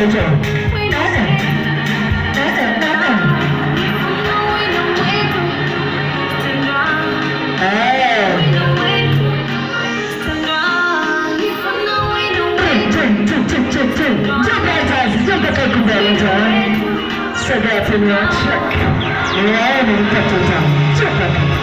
hicho. Eh. Two, two, two, two, two. Jump Writers, jump mpaka huku mbele njoo. Sogea pembeni, check. Niwaone mtoto tamu. Jump hapa.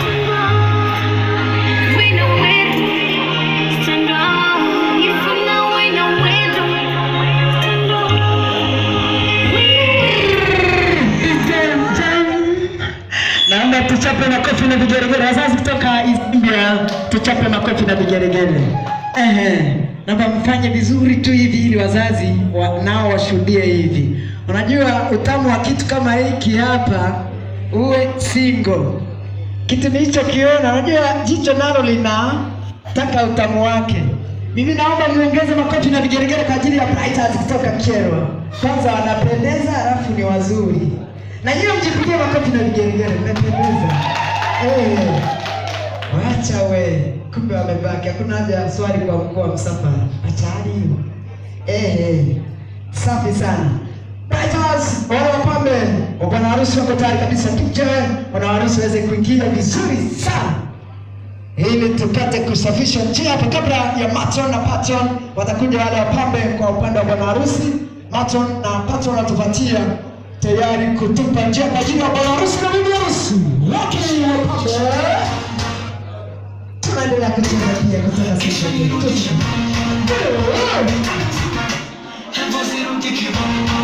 Naomba tuchape makofi na vigeregere. Wazazi kutoka India, tuchape makofi na vigeregere. Ehe, naomba mfanye vizuri tu hivi ili wazazi wa, nao washuhudie hivi. Unajua utamu wa kitu kama hiki hapa, uwe single. Kitu nilichokiona, unajua jicho nalo linataka utamu wake. Mimi naomba niongeze makofi na vigeregere kwa ajili ya Brighters kutoka Kyerwa. Kwanza wanapendeza, halafu ni wazuri. Na hiyo mjipigie makofi na vigeregere, mmependeza. Eh. Wacha we, kumbe wamebaki. Hakuna haja ya swali kwa mkuu wa msafara. Achani hiyo. Eh, eh. Safi sana. Brighters, wale wapambe, bwana harusi wako tayari kabisa. Tuje bwana harusi waweze kuingia vizuri sana ili tupate kusafisha njia hapa kabla ya matron na patron. Watakuja wale wapambe kwa upande wa bwana harusi. Matron na patron watupatia tayari kutupa njia kwa ajili ya bwana harusi na bibi harusi. Lakini wapambe tunaendelea kucheza pia kutoka sisi. Hebu zirudi kibomo